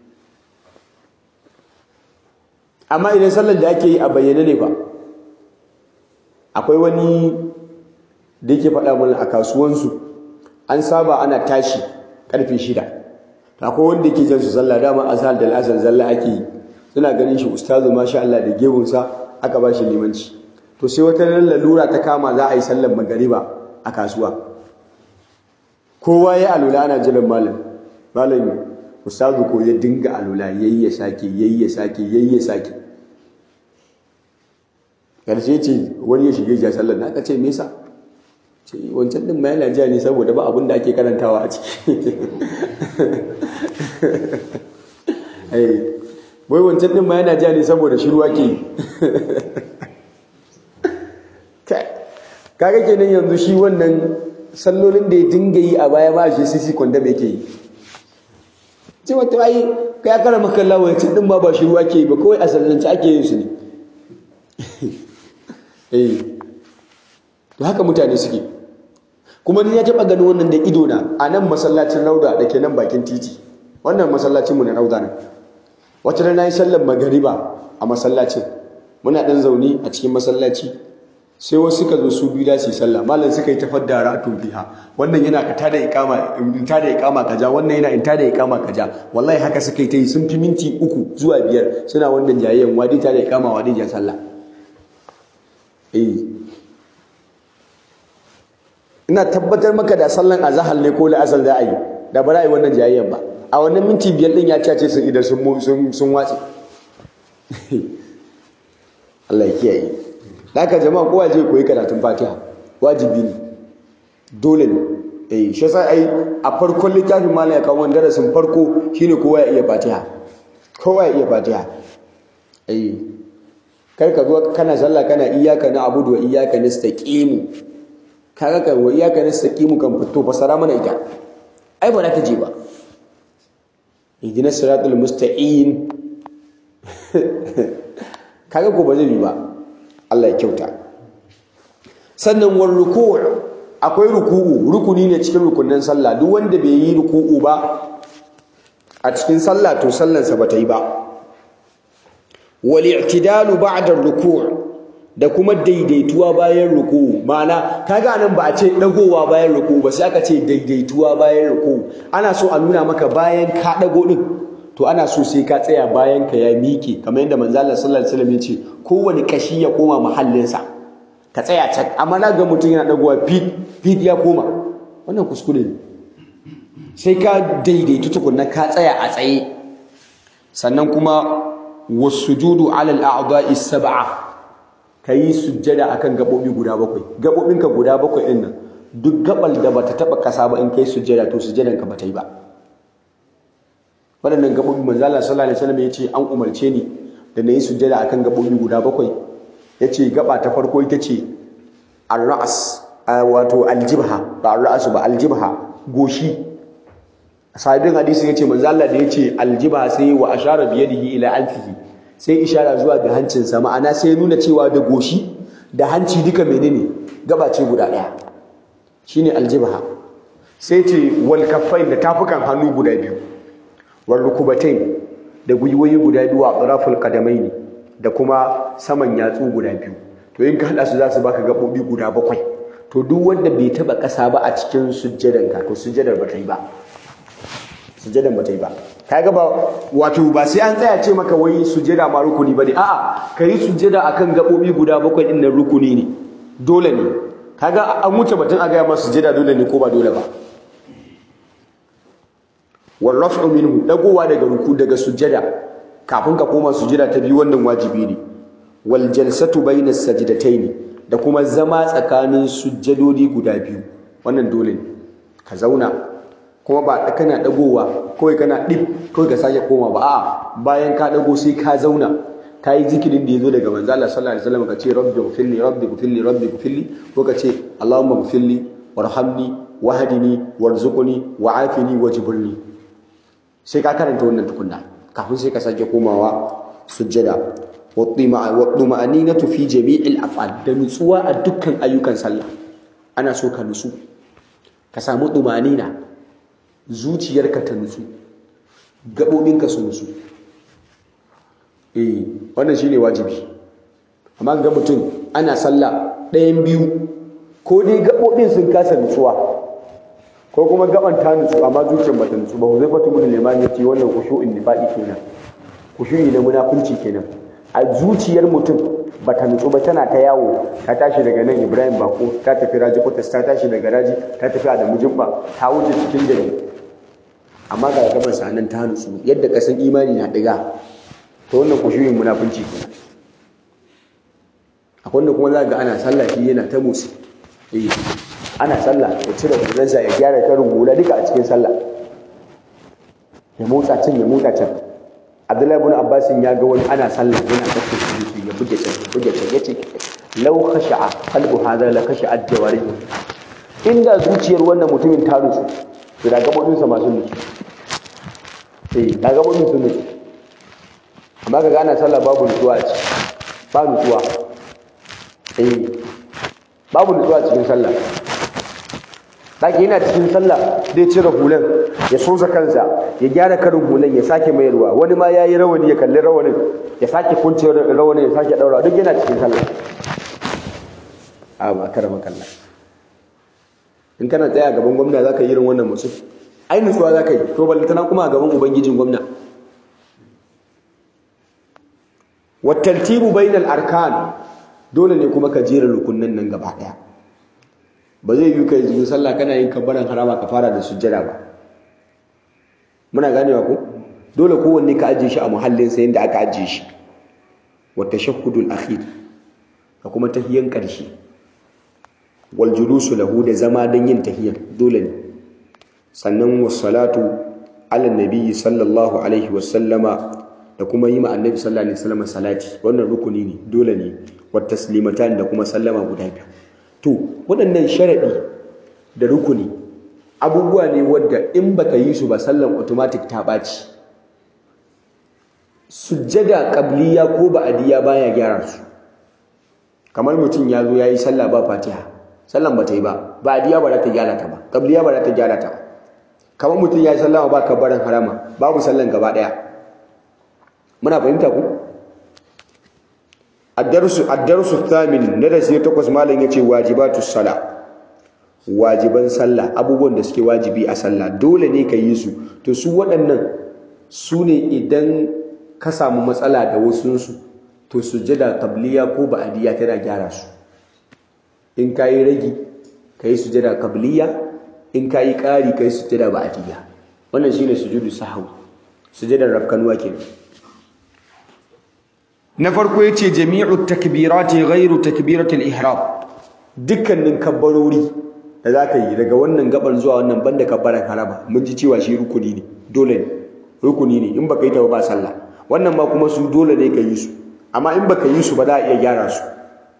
amma idan sallar da ake yi a bayyane ne fa akwai wani da yake faɗa mana a kasuwansu an saba ana tashi ƙarfe shida akwai wanda yake jan su sallah dama azhar da al'asar zalla ake yi suna ganin shi ustazu masha Allah da gebunsa aka ba shi limanci to sai wata ran lalura ta kama za a yi sallar magariba a kasuwa kowa ya alula ana jiran malam malam ustazu ko ya dinga alula yayi ya sake yayi ya sake yayi ya sake karshe ce wani ya shige ja sallar na aka ce me yasa ce wancan din ma yana jiya ne saboda ba abin da ake karantawa a ciki wai wancan din ma yana jiya ne saboda shiru ake yi kaga kenan yanzu shi wannan sallolin da ya dinga yi a baya ba shi sisi kwanda mai ke yi ce wata ai ka ya kara maka lawa wancan din ma ba shiru ake yi ba kawai a sallance ake yin su ne eh to haka mutane suke kuma ni ya taɓa ganin wannan da ido na a nan masallacin rauda da ke nan bakin titi wannan masallacin mu na rauda nan wata rana yi sallar magariba a masallacin muna ɗan zaune a cikin masallaci sai wasu suka zo su biyu da su yi sallah malam suka yi ta fadda ra'atun biha wannan yana ka tada iqama in tada iqama kaja wannan yana in tada iqama kaja wallahi haka suka yi ta yi sun fi minti uku zuwa biyar suna wannan jayayyan wadi tada iqama wadi ja sallah eh ina tabbatar maka da sallan azhar ne ko la'asar za a yi da ba za a yi wannan jayayyan ba a wannan minti biyar din ya cace sun idan sun sun watsi Allah ya kiyaye haka jama'a kowa je koyi karatun Fatiha wajibi ne dole ne eh shi yasa ai a farkon littafin malam ya kawo darasin farko shine kowa ya iya Fatiha kowa ya iya Fatiha eh kar ka zo kana sallah kana iyyaka na'budu wa iyyaka nastaqim kaga ka wa iyyaka nastaqim kan fito fasara mana ita ai ba za ta je ba ihdinas siratal mustaqim kaga ko ba zai yi ba Allah ya kyauta sannan wal ruku' akwai ruku'u rukuni ne cikin rukunin sallah duk wanda bai yi ruku'u ba a cikin sallah to sallansa ba ta yi ba wal i'tidalu ba'da ruku' da kuma daidaituwa bayan ruku'u ma'ana kaga nan ba a ce dagowa bayan ruku'u ba sai aka ce daidaituwa bayan ruku'u ana so a nuna maka bayan ka dago din to ana so sai ka tsaya bayan ka ya miƙe kamar yadda manzo Allah sallallahu alaihi wasallam ya ce kowane kashi ya koma mahallinsa ka tsaya can amma na ga mutum yana dagowa fit fit ya koma wannan kuskure ne sai ka daidaitu tukunna ka tsaya a tsaye sannan kuma wasujudu ala al-a'dha'i sab'a kayi sujjada akan gabobi guda bakwai gabobinka guda bakwai din nan duk gabal da bata taba kasa ba in kai sujjada to sujjadan ka bata yi ba waɗannan gaɓoɓi manzo Allah sallallahu alaihi wasallam yace an umarce ni da na yi sujjada akan gaɓoɓi guda bakwai yace gaba ta farko ita ce ar-ra's wato aljibha ba ar-ra's ba aljibha goshi sahabin hadisi yace manzo Allah da yace aljibha sai wa ashara bi yadihi ila anfihi sai ishara zuwa ga hancinsa ma'ana sai nuna cewa da goshi da hanci duka menene gaba ce guda ɗaya shine aljibha sai ce wal kaffain da tafukan hannu guda biyu warrukubatain da gwiwoyi guda biyu a tsaraful qadamaini da kuma saman yatsu guda biyu to in ka hada su za su baka gabobi guda bakwai to duk wanda bai taba kasa ba a cikin sujjadan ka to sujjadar ba ta yi ba sujjadan ba ta yi ba kaga ba wato ba sai an tsaya ce maka wai sujjada ma rukuni bane a'a kai sujjada akan gabobi guda bakwai din nan rukuni ne dole ne kaga an wuce batun a ga masa sujjada dole ne ko ba dole ba warraf'u minhu dagowa daga ruku daga sujjada kafin ka koma sujjada ta biyu wannan wajibi ne wal jalsatu bainas sajdataini da kuma zama tsakanin sujjadodi guda biyu wannan dole ne ka zauna kuma ba kana dagowa kawai kana dip kawai ka sake koma ba a'a bayan ka dago sai ka zauna ka yi zikirin da ya zo daga manzo Allah sallallahu alaihi wasallam ka ce rabbi ghfirli rabbi ghfirli rabbi ghfirli ko ka ce allahumma ghfirli warhamni wahdini warzuqni wa'afini wajburni sai ka karanta wannan tukunna kafin sai ka sake komawa sujjada waɗuma'aninatu fi jami'il af'al da nutsuwa a dukkan ayyukan sallah ana so ka nutsu ka samu ɗumanina zuciyarka ta nutsu gaɓoɓinka su nutsu eh wannan shine wajibi amma ga mutum ana sallah ɗayan biyu ko dai gaɓoɓin sun kasa nutsuwa ko kuma gaban ta nutsu amma zuciyar bata nutsu ba zai fatu mun limani yace wannan kushu'in nifaqi kenan kushu'i na munafunci kenan a zuciyar mutum bata nutsu ba tana ta yawo ta tashi daga nan Ibrahim Bako ta tafi Raji Kotas ta tashi daga Raji ta tafi Adamu Jimba ta wuce cikin gari amma ga gaban sa nan ta nutsu yadda kasan imani na diga to wannan kushu'in munafunci kenan akwai wanda kuma za ga ana sallah shi yana ta motsi eh ana sallah ya cire hularsa ya gyara karin hula duka a cikin sallah ya motsa can ya motsa can abdullahi ibn abbas ya ga wani ana sallah yana kashe shi ya buge can ya buge can yace law khasha'a qalbu hadha la khasha'a jawarih inda zuciyar wannan mutumin ta nutsu to da gabobin sa masu nutsu eh da gabobin sun nutsu amma kaga ana sallah babu nutsuwa a ciki ba nutsuwa eh babu nutsuwa a cikin sallah Daki yana cikin sallah zai cire hulan ya sosa kansa ya gyara karin hulan ya sake mayarwa wani ma yayi rawani ya kalli rawanin ya sake kunce rawanin ya sake daura duk yana cikin sallah a ba karama kalla in kana tsaya gaban gwamna zaka yi irin wannan musu ai nutsuwa zaka yi to ballantana kuma a gaban ubangijin gwamna wa tartibu bainal arkan dole ne kuma ka jera rukunnan nan gaba daya ba zai yi kai zuwa sallah kana yin kabbaran harama ka fara da sujjada ba muna ganewa ko dole kowanne ka ajiye shi a muhallin sa yanda aka ajiye shi wa tashahhudul akhir ka kuma tahiyan karshe wal julusu lahu da zama dan yin tahiyan dole ne sannan was salatu ala nabiyyi sallallahu alaihi wa sallama da kuma yi ma annabi sallallahu alaihi wasallam salati wannan rukuni ne dole ne wa taslimatan da kuma sallama guda biyu to waɗannan sharaɗi da rukuni abubuwa ne wadda in baka yi su ba sallan automatic ta ɓaci sujjada qabliya ko ba'diya baya gyara su kamar mutum ya zo yayi sallah ba fatiha sallan ba ta yi ba ba'diya ba za ta gyara ta ba qabliya ba za ta gyara ta ba kamar mutum yayi sallah ba kabbaran harama babu sallan gaba daya muna fahimta ku ad-darsu ad-darsu thamin darasi takwas malam yace wajibatus sala wajiban sallah abubuwan da suke wajibi a sallah dole ne ka yi su to su waɗannan su ne idan ka samu matsala da wasunsu to sujjada qabliya ko ba'diya tana gyara su in kayi ragi kai sujjada qabliya in kayi ƙari kai sujjada ba'diya wannan shine sujudu sahwi sujjadar rafkanuwa kenan na farko yace jami'u takbirati ghairu takbiratil ihram dukkanin kabbarori da zaka yi daga wannan gaban zuwa wannan banda kabbaran harama mun ji cewa shi rukuni ne dole ne rukuni ne in baka yi ta ba sallah wannan ma kuma su dole ne ka yi su amma in baka yi su ba za a iya gyara su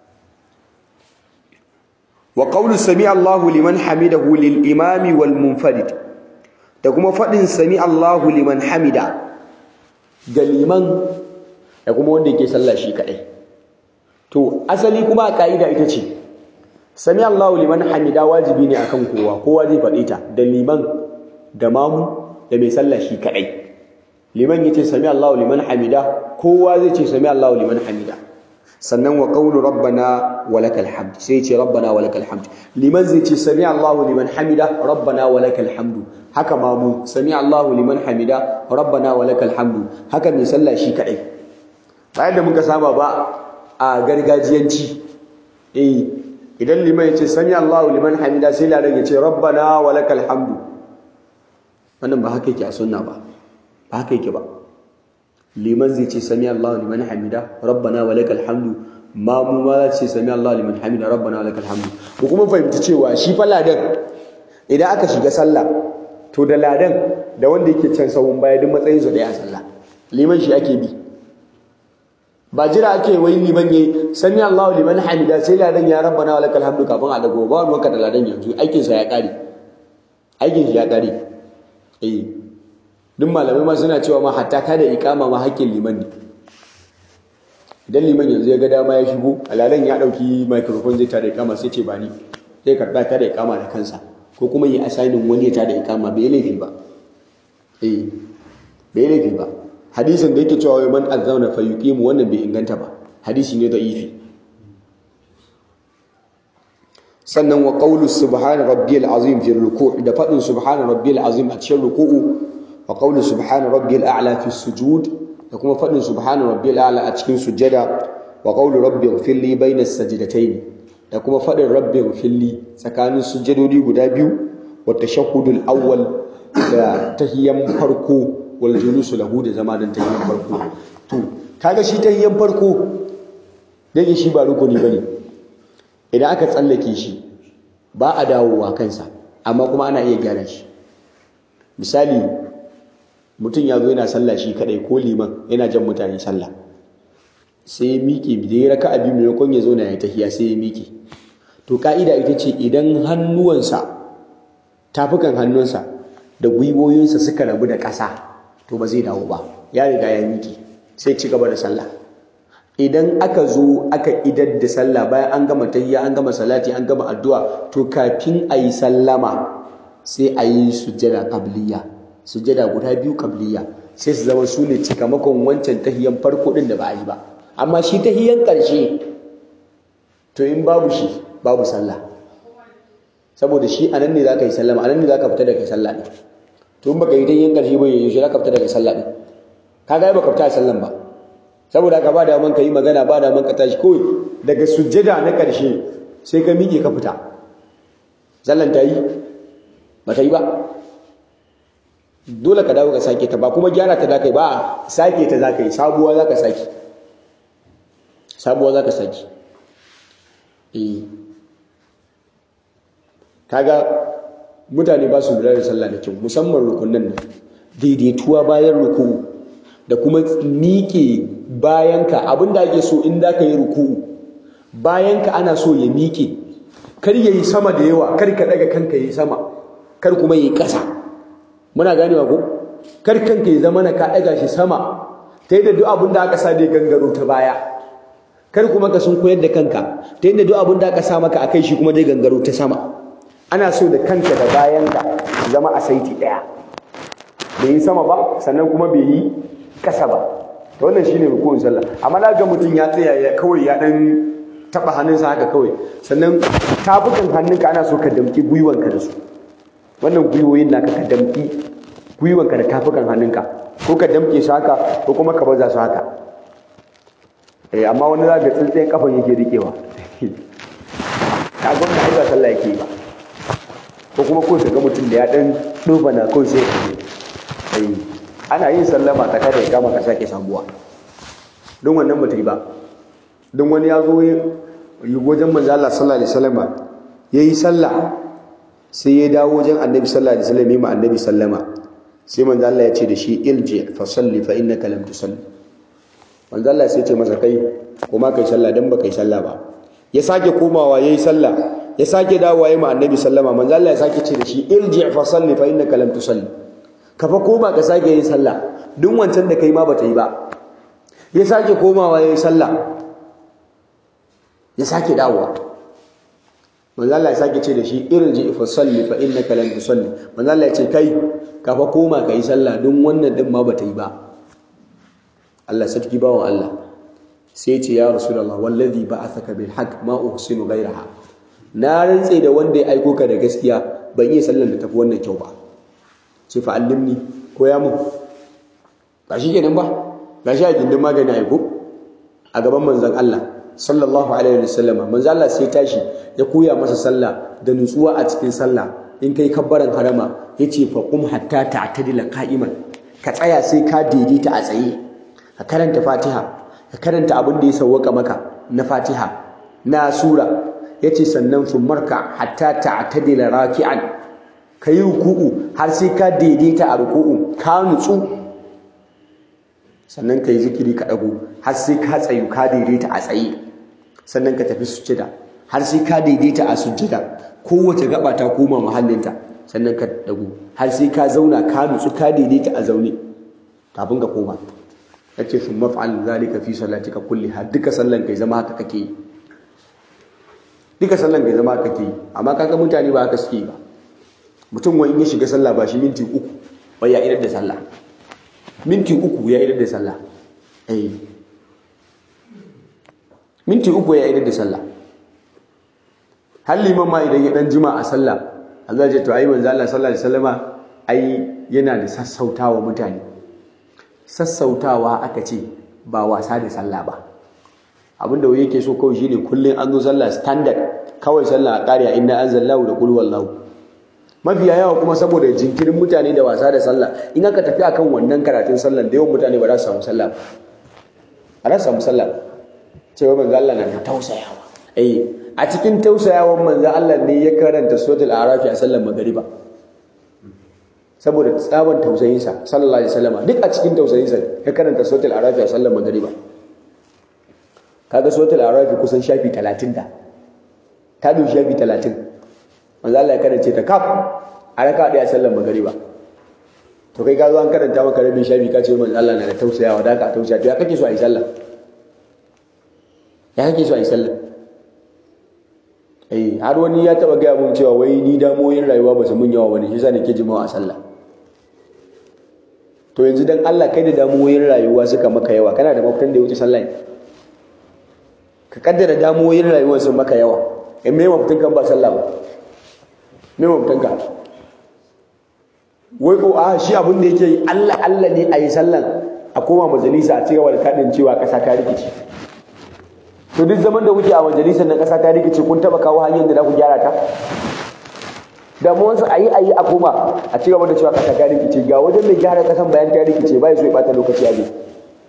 wa qawlu sami Allahu liman hamidahu lil imami wal munfarid da kuma fadin sami Allahu liman hamida ga liman da kuma wanda yake sallah shi kadai to asali kuma a kaida ita ce sami Allahu liman hamida wajibi ne akan kowa kowa zai faɗi ta da liman da mamu da mai sallah shi kadai liman yace sami Allahu liman hamida kowa zai ce sami Allahu liman hamida sannan wa qawlu rabbana walakal hamd sai ce rabbana walakal hamd liman zai ce sami Allahu liman hamida rabbana walakal hamd haka mamu sami Allahu liman hamida rabbana walakal hamd haka mai sallah shi kadai bayan da muka saba ba a gargajiyanci eh idan liman ya ce sami Allahu liman hamida sai ladan ya ce rabbana walakal hamdu wannan ba haka yake a sunna ba ba haka yake ba liman zai ce sami Allahu liman hamida rabbana walakal hamdu ma mu ma za ce sami Allahu liman hamida rabbana walakal hamdu ko kuma fahimci cewa shi fa ladan idan aka shiga sallah to da ladan da wanda yake can sahun baya duk matsayin su daya a sallah liman shi ake bi ba jira ake wai liman yayi sami Allahu liman hamida sai ladan ya rabbana wa lakal hamdu kafin a dago ba ruwanka da ladan yanzu aikin sa ya kare aikin shi ya kare eh duk malamai ma suna cewa ma hatta ta da ikama ma hakkin liman ne idan liman yanzu ya ga dama ya shigo alalan ya dauki microphone zai tada ikama sai ce ba ni sai karba ta da ikama da kansa ko kuma yi assigning wani ya tada ikama bai laifi ba eh bai laifi ba hadisin da yake cewa wai man azzauna fa yuqimu wannan bai inganta ba hadisi ne da'ifi sannan wa qawlu subhana rabbiyal azim fi ruku' da fadin subhana rabbiyal azim a cikin ruku'u wa qawlu subhana rabbiyal a'la fi sujud da kuma fadin subhana rabbiyal a'la a cikin sujada wa qawlu rabbi ighfirli bayna as-sajdatayn da kuma fadin rabbi ighfirli tsakanin sujadodi guda biyu wa tashahhudul awwal da tahiyyan farko wal julusu lahu da zama dan tahiyyan farko to kaga shi tahiyyan farko dai shi ba rukuni bane idan aka tsallake shi ba a dawowa kansa amma kuma ana iya gyara shi misali mutum ya zo yana sallah shi kadai ko liman yana jan mutane sallah sai ya miƙe da ya raka abin maimakon ya zo na ya tahiya sai ya miƙe to ka'ida ita ce idan hannuwansa tafukan hannunsa da gwiwoyinsa suka rabu da ƙasa to ba zai dawo ba ya riga ya miƙe sai ci gaba da sallah idan aka zo aka idar da sallah bayan an gama tahiyya an gama salati an gama addu'a to kafin a yi sallama sai a yi sujjada qabliya sujjada guda biyu qabliya sai su zama su ne cikamakon wancan tahiyyan farko din da ba a yi ba amma shi tahiyyan ƙarshe to in babu shi babu sallah saboda shi anan ne zaka yi sallama anan ne zaka fita daga sallah din to in baka yi tahiyyan ƙarshe ba yaushe zaka fita daga sallah din kaga ai baka fita a sallan ba saboda haka ba daman ka yi magana ba daman ka tashi kawai daga sujjada na ƙarshe sai ka miƙe ka fita sallan ta yi ba ta yi ba dole ka dawo ka sake ta ba kuma gyara ta za ka yi ba sake ta za ka yi sabuwa za ka sake sabuwa za ka sake eh kaga mutane ba su lura da sallah da kyau musamman rukunan nan daidaituwa bayan ruku'u da kuma miƙe bayanka abinda ake so in da ka yi ruku'u bayanka ana so ya miƙe kar ya yi sama da yawa kar ka daga kanka yi sama kar kuma yi ƙasa muna ganewa ko kar kanka ya zama na ka daga shi sama ta yadda duk abin da aka sa da gangaro ta baya kar kuma ka sun koyar da kanka ta yadda duk abin da aka sa maka akai shi kuma dai gangaro ta sama ana so da kanka da bayanka zama a saiti ɗaya bai yi sama ba sannan kuma bai yi ƙasa ba to wannan shine rukun sallah amma da ga mutum ya tsaya ya kawai ya dan taba hannunsa haka kawai sannan tafukan hannunka ana so ka damki gwiwanka da su wannan gwiwoyin naka ka damki gwiwanka da tafukan hannunka ko ka damke su haka ko kuma ka baza su haka eh amma wani za ga tsintsiyen kafan yake rikewa ka ga wannan aiba sallah yake ba ko kuma ko ga mutum da ya dan duba na kawai sai eh ana yin sallama ka tada ya kama ka sake sabuwa don wannan ba ta yi ba don wani ya zo yi wajen manzo Allah sallallahu alaihi wasallam yayi sallah sai ya dawo wajen annabi sallallahu alaihi wasallam ma annabi sallama sai manzo Allah ya ce da shi ilji fa salli fa innaka lam tusalli manzo Allah sai ya ce masa kai kuma kai sallah dan ba kai sallah ba ya sake komawa yayi sallah ya sake dawowa yayi ma annabi sallama manzo Allah ya sake ce da shi ilji fa salli fa innaka lam tusalli ka fa koma ka sake yin sallah duk wancan da kai ma bata yi ba ya sake komawa yayi sallah ya sake dawowa manzo Allah ya sake ce da shi irji fa salli fa innaka lam tusalli manzo Allah ya ce kai ka fa koma ka yi sallah duk wannan din ma bata yi ba Allah sarki bawon Allah sai ya ce ya rasulullah wallazi ba'athaka bil haqq ma uhsinu ghayraha na rantse da wanda ya aiko ka da gaskiya ban iya sallar da tafi wannan kyau ba ce fa'allimni ko ya mu ba shi kenan ba ga shi a gindin magani aiko a gaban manzan Allah sallallahu alaihi wasallam manzan Allah sai tashi ya koya masa sallah da nutsuwa a cikin sallah in kai kabbaran harama yace fa qum hatta ta'tadila qa'iman ka tsaya sai ka daidaita a tsaye ka karanta Fatiha ka karanta abin da ya sawwaka maka na Fatiha na sura yace sannan marka hatta ta'tadila raki'an ka yi ruku'u har sai ka daidaita a ruku'u ka nutsu sannan ka yi zikiri ka ɗago har sai ka tsayu ka daidaita a tsaye sannan ka tafi sujjada har sai ka daidaita a sujjada kowace gaba ta koma mahallinta sannan ka ɗago har sai ka zauna ka nutsu ka daidaita a zaune kafin ka koma yace sun maf'al zalika fi salatika kulliha duka sallan kai zama haka kake yi duka sallan kai zama haka kake yi amma kaga mutane ba haka suke ba mutum wani ya shiga sallah ba shi minti uku wai ya idar da sallah minti uku ya idar da sallah eh minti uku ya idar da sallah har liman ma idan ya dan jima a sallah Allah ya ce to ai manzo Allah sallallahu alaihi wasallama ai yana da sassautawa mutane sassautawa aka ce ba wasa da sallah ba abinda wai yake so kawai shine kullun an zo sallah standard kawai sallah a ƙariya inna anzalallahu da qul wallahu mafiya yawa kuma saboda jinkirin mutane da wasa da sallah in aka tafi akan wannan karatun sallah da yawan mutane ba za su samu sallah ba za su samu sallah cewa manzo Allah na da tausayawa eh a cikin tausayawan manzo Allah ne ya karanta suratul arafi a sallar magariba saboda tsaban tausayinsa sallallahu alaihi wasallam duk a cikin tausayinsa ya karanta suratul arafi a sallar magariba kaga suratul arafi kusan shafi 30 da ta du shafi 30 manzo Allah ya karance ta kaf a raka daya sallar magariba to kai ka zo an karanta maka rabin shafi ka ce manzo Allah na da tausayawa da ka tausaya to ya kake so a yi sallah ya kake so a yi sallah eh har wani ya taba gaya mun cewa wai ni damoyin rayuwa ba su mun yawa bane shi yasa nake jimawa a sallah to yanzu dan Allah kai da damoyin rayuwa suka maka yawa kana da mafitan da ya wuce sallah ka kaddara damoyin rayuwa sun maka yawa in me mafitan kan ba sallah ba me mafitan ka wai ko a shi abin da yake yi Allah Allah ne a yi sallan a koma majalisa a cigaba da kadin cewa kasa ta rikice to duk zaman da kuke a majalisar na kasa ta rikice kun taba kawo hanyar da za ku gyara ta damuwansu a yi a yi a koma a ci gaba da cewa kasa ta rikice ga wajen mai gyara kasan bayan ta rikice ba so ya bata lokaci a gun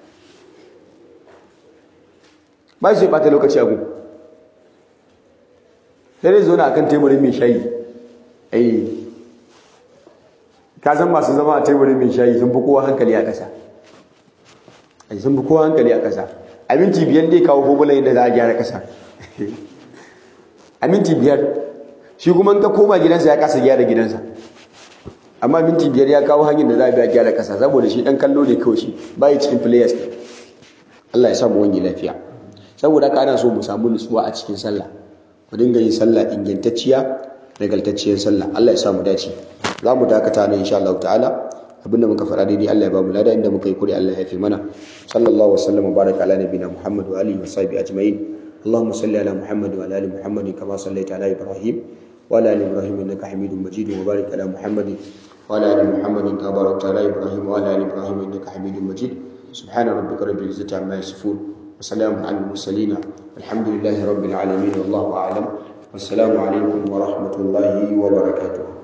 ba so ya bata lokaci a gun sai dai zauna akan teburin mai shayi ai ka san masu zama a teburin mai shayi sun fi kowa hankali a ƙasa sun fi kowa hankali a ƙasa a minti biyar dai kawo fomulan yadda za a gyara ƙasa a minti biyar shi kuma ka koma gidansa ya kasa gyara gidansa amma minti biyar ya kawo hanyar da za a biya gyara kasa saboda shi dan kallo ne kawai shi bai cikin players ne Allah ya samu wani lafiya saboda haka ana so mu samu nutsuwa a cikin sallah mu dinga yin sallah ingantacciya nagartacciyar sallah Allah ya samu dace za mu dakata nan insha Allah ta'ala abinda muka faɗa daidai Allah ya ba mu lada inda muka yi kuri Allah ya yafe mana sallallahu wasallam wa baraka ala nabiyina Muhammad wa alihi wa sahbihi ajma'in اللهم صل على محمد وعلى ال محمد كما صليت على ابراهيم وعلى ال ابراهيم انك حميد مجيد وبارك على محمد وعلى ال محمد كما باركت على ابراهيم وعلى ال ابراهيم انك حميد مجيد سبحان ربك رب العزه عما يصفون وسلام على المرسلين الحمد لله رب العالمين والله اعلم والسلام عليكم ورحمه الله وبركاته